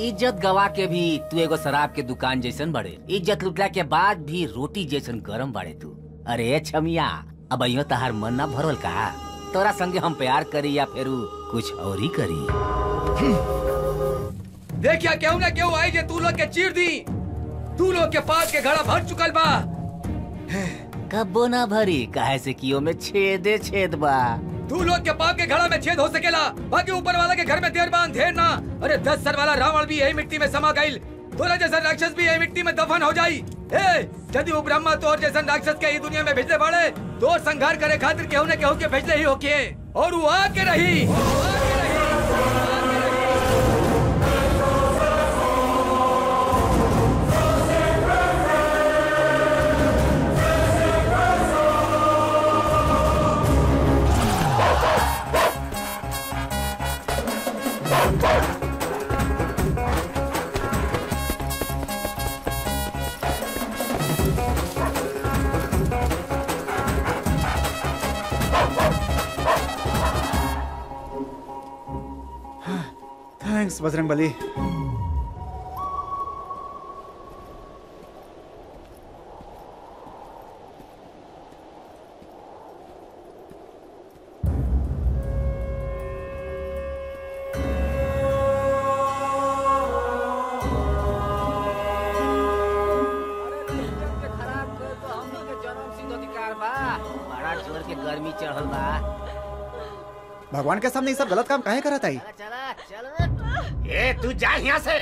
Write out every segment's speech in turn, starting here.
इज्जत गवा के भी तू एगो शराब के दुकान जैसन बड़े इज्जत लुटला के बाद भी रोटी जैसन गरम बाड़े तू अरे छमिया अब अयो तहार मन ना भरल का तोरा संगे हम प्यार करी या फिर कुछ और ही करी देखिया केहू ना केहू आई जे तू लोग के चीर दी तू लोग के पास के घड़ा भर चुकल बा कब्बो ना भरी काहे से कियो में छेदे छेद बा तू लोग के पाप के घड़ा में छेद हो सकेला बाकी ऊपर वाला के घर में देर बांध ढेर ना अरे दस सर वाला रावण भी यही मिट्टी में समा गईल तोरा जैसा राक्षस भी यही मिट्टी में दफन हो जाई ए यदि वो ब्रह्मा तोर जैसा राक्षस के ई दुनिया में भेजले बाड़े तोर संघार करे खातिर केहू ने केहू के भेजले ही होके और वो आके रही थैंक्स बजरंग बली बड़ा जोर के गर्मी चढ़ल बा भगवान के सामने ये सब गलत काम काहे करत आई चला चल ए तू जा यहाँ से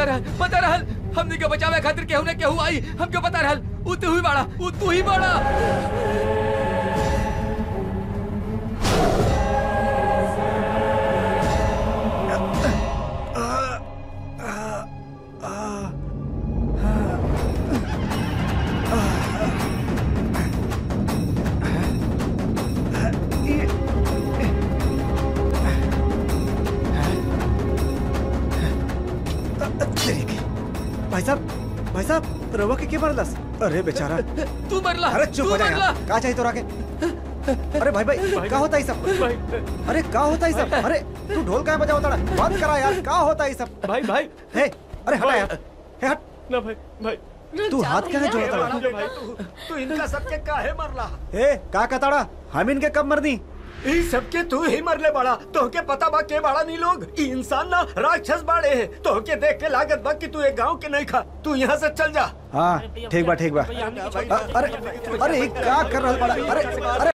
रहल पता रहल हमने के बचावे खातिर केहू ने केहू आई हमके पता रहल उ तू ही बाड़ा उ तू ही बाड़ा भाई साहब भाई साहब रवा के के मारलस अरे बेचारा तू मरला अरे चुप तू हो जा मरला यार का चाहिए तोरा के अरे भाई भाई का होता है सब अरे का होता है सब अरे तू ढोल का बजा होता बात करा यार का होता है सब भाई भाई हे अरे हटा यार हे हट ना भाई भाई तू हाथ क्या जोड़ता भाई, भाई तू तू इनका सबके काहे मरला हे का कताड़ा हम इनके कब मरनी ई सबके तू ही मरले बड़ा तोहके पता बा के बड़ा नी लोग ई इंसान ना राक्षस बाड़े हैं तोहके देख के लागत बा कि तू एक गांव के नहीं खा तू यहाँ से चल जा हाँ ठीक बा ठीक बा अ- अरे अरे ये का कर रहा बड़ा अरे अरे